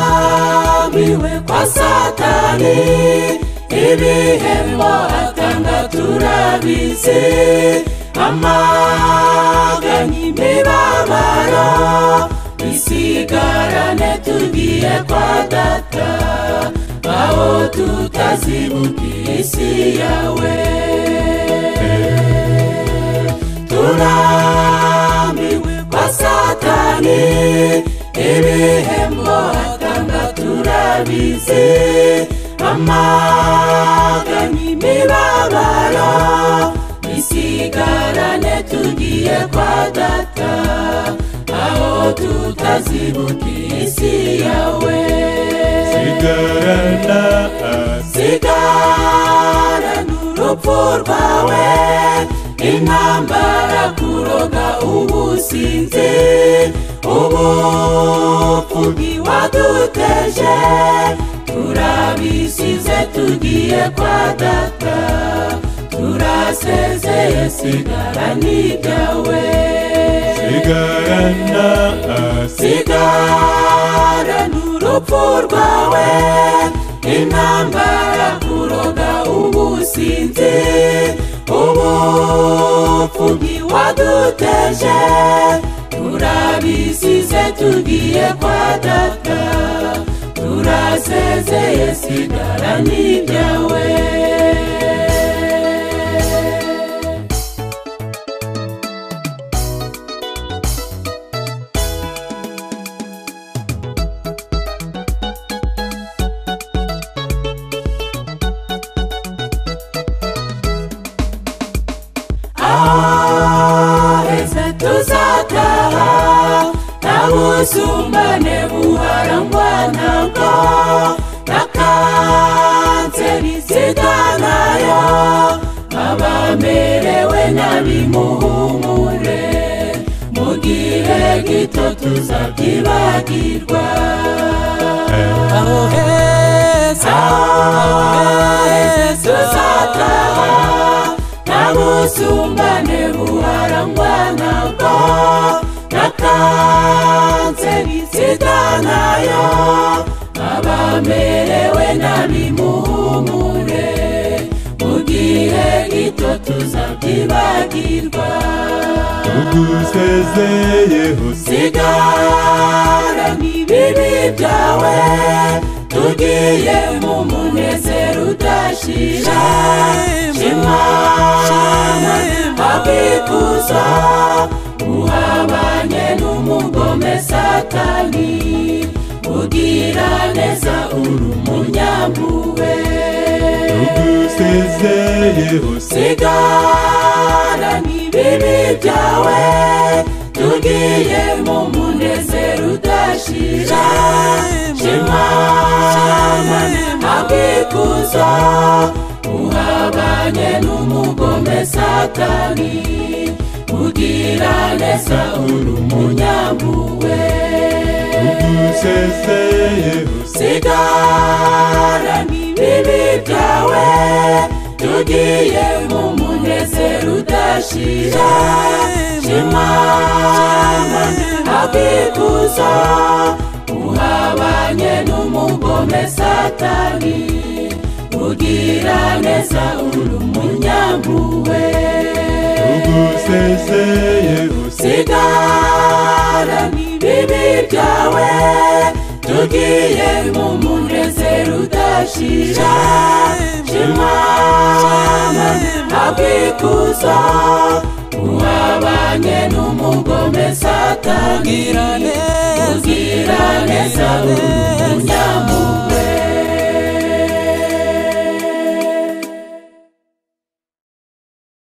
turabiwe kwa satani ibihembo atanga turabizi amaganya imibabaro isigarane tugiye kwa data aho tutazibuka isi yawe turamiwe kwa satani ibihembo atanga turabizi amaganya imibabaro isigarane tugiye kwa data aho tutazibuka isi yawe sigarana sigarana urupfu rwawe intambara kuroga ubusinzi ubupfu bwiwaduteje turabisize tugiye kwa data turasezeye sigara ni ibyawe sigarana sigara n'urupfu rwawe intambara kuroga ubusinzi ubupfu bwiwaduteje turabisize tugiye kwa data turasezeye sigara ni ibyawe aheza tuzataha ntabusumbane buharangwa nabwo na kanseri sida nayo abamerewe nabi muhumure mu gihe gito tuzabyibagirwa aho heza tuzataha nabusumbane buharangwa nabwo na kanseri sida nayo abamerewe nabi muhumure mu gihe gito tuzabyibagirwa tugusezeyeho sigara n'ibibi byawe tugiye mu munezero udashira shema abikuza uhabanye n'umugome satani ugira neza uri umunyampuhwe tugusezeyeho sigara n'ibibi byawe tugiye mu munezero udashira shema abikuza uhabanye n'umugome satani ugira neza uri umunyampuhwe tugusezeyeho sigara n'ibibi byawe tugiye mu munezero udashira shema abikuza uhabanye n'umugome satani ugira neza uri umunyampuhwe tugusezeyeho sigara n'ibibi byawe tugiye mu munezero udashira shema abikuza uhabanye n'umugome satani ugira neza uri